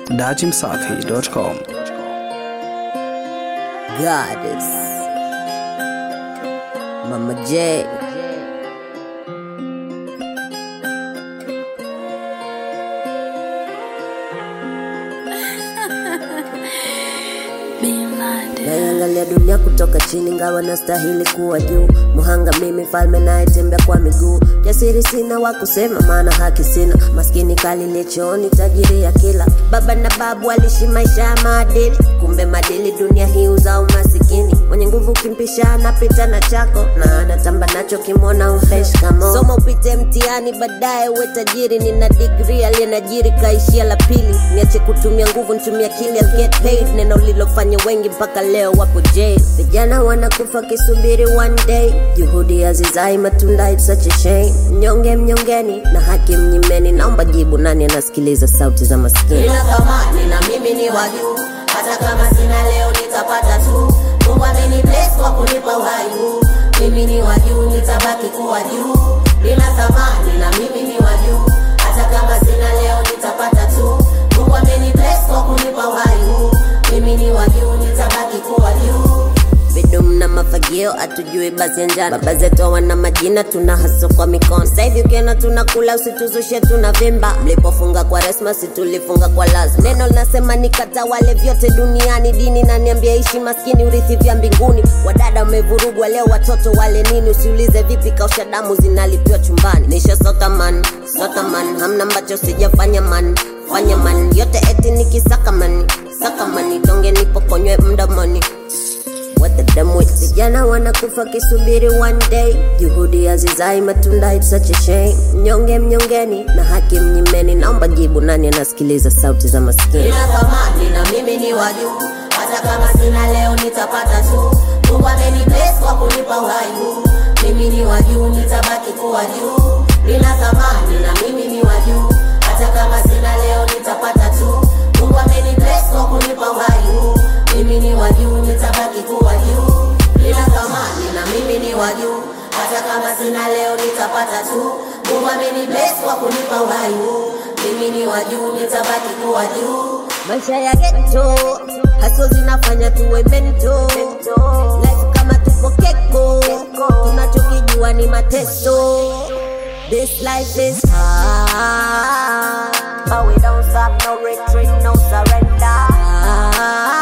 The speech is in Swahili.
dachimsafi.com. Goddess. Mama J. Naiangalia dunia kutoka chini, ngawa nastahili kuwa juu. Muhanga mimi, falme nayetembea kwa miguu. Jasiri sina wa kusema, maana haki sina. Maskini kalile chooni, tajiri ya kila. Baba na babu alishi maisha ya maadili, kumbe madili dunia hii uzao masikini. Mwenye nguvu kimpisha anapita na chako, na anatamba nacho kimwona umfresh kamo. Soma upite mtihani, baadaye uwe tajiri. Nina degree aliyenajiri kaishia la pili. Niache kutumia nguvu, nitumie akili, I'll get paid. Neno lilofanya wengi mpaka leo wapo jail. Vijana wanakufa kisubiri one day, juhudi hazizai matunda, it's such a shame. Mnyonge mnyongeni na haki mnyimeni, naomba jibu, nani anasikiliza sauti za maskini? nina thamani na mimi ni wa juu hata kama sina leo nitapata tu mungu ameni bless kwa kunipa uhai huu mimi ni wa juu nitabaki kuwa juu nina thamani na mimi ni wa juu hata kama sina leo nitapata tu mungu ameni bless kwa kunipa uhai huu mimi ni wa juu nitabaki kuwa juu bidum na mafagio atujui basi ya njana baba zetu hawana majina tuna haso kwa mikono sahivi ukiona tunakula usituzushe tuna vimba mlipofunga kwa resma situlifunga kwa lazima neno linasema nikatawale vyote duniani dini naniambia ishi maskini urithi vya mbinguni wadada wamevurugwa leo watoto wale nini usiulize vipi kausha damu zinalipiwa chumbani nisha sotaman sotaman hamna ambacho sijafanya man fanya man yote eti nikisaka mani saka mani donge nipokonywe mdomoni What the damn with vijana wanakufa kisubiri one day juhudi hazizai matunda it's such a shame mnyonge mnyongeni na haki mnyimeni naomba jibu nani anasikiliza sauti za maskini nina thamani na mimi ni wa juu hata kama sina leo nitapata tu mungu ameni bless kwa kunipa uhai huu mimi ni wa juu nitabaki kuwa juu nina thamani na mimi ni wa juu hata kama sina leo nitapata tu mungu ameni bless kwa kunipa uhai huu mimi ni wa juu nitabaki kuwa juu nina thamani na mimi ni wa juu hata kama sina leo nitapata tu mungu ameni bless kwa kunipa uhai huu mimi ni wa juu nitabaki kuwa juu maisha ya geto haso zinafanya tuwe mento life kama tupo keko tunachokijua ni mateso this life is hard but we don't stop no retreat no surrender